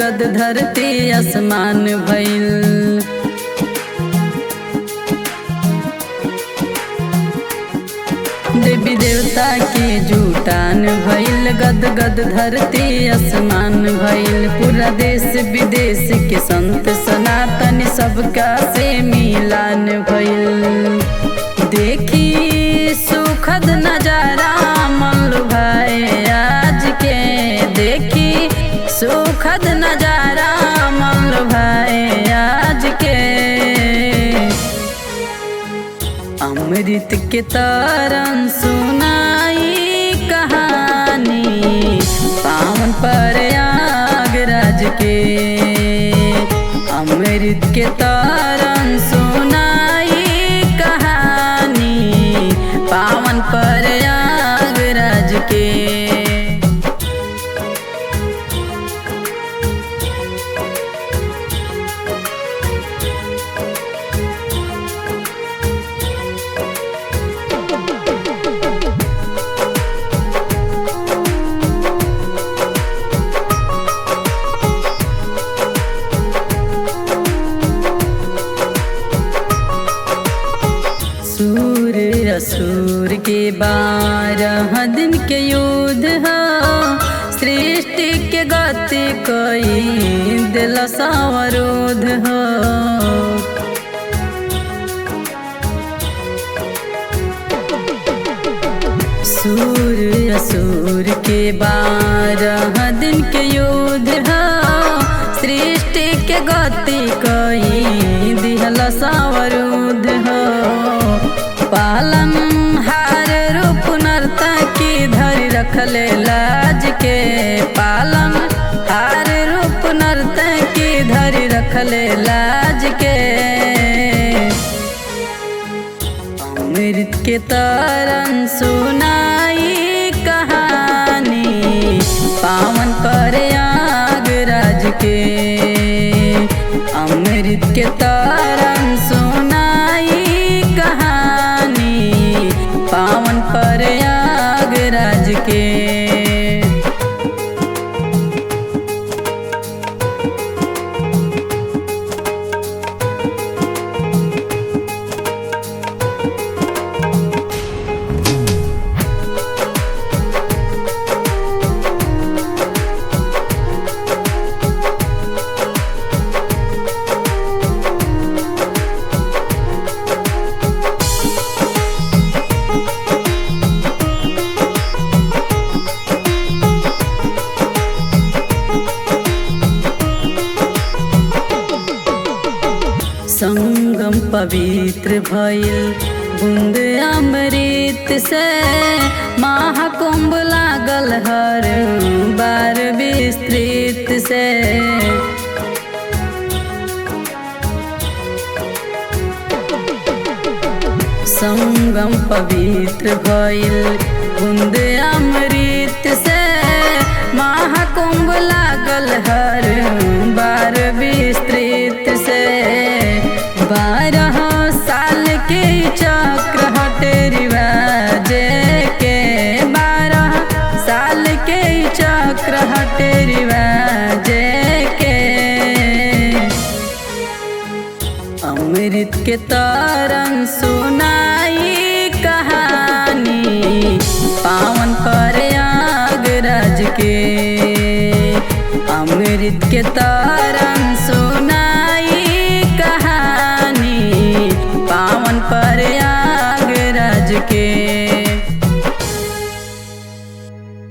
गद धरती आसमान भइल देवी देवता के जुटान भइल गद गद धरती आसमान भइल पूरा देश विदेश के संत सनातन सबका से मिलान भइल देखी सुखद नजारा मन भाई आज के देखी सुखद नजारा मन भाई आज के अमृत के तरन सुनाई कहानी पावन पर आगराज के अमृत के तरन सुनाई कहानी पावन पर आगराज के सूर असुर के बारह दिन के युद्ध ह सृष्टि के गति कई दिल सावरोध ह सूर असुर के बारह दिन के युद्ध ह सृष्टि के गति कई दिहल सावरुद्ध हो पालन हार रूप नर्ता की धरि रखले लाज के पालन हार रूप नर्ता की धरि रखले लाज के अमृत के तरन सुनाई कहानी पावन पर आगराज के अमृत के तरन सुनाई कहानी पावन पर आगराज के संगम पवित्र भइल बूंद अमृत से महाकुंभ लागल हर बार विस्तृत से संगम पवित्र भइल बूंद अमृत से महाकुंभ लागल हर बार विस्तृत से बारह साल के चक्र हटे रिवाज के बारह साल के चक्र हटे रिवाज के अमृत के तरन सुनाई कहानी पावन पर आगराज के अमृत के तरन सुनाई कहानी पावन पर आगराज के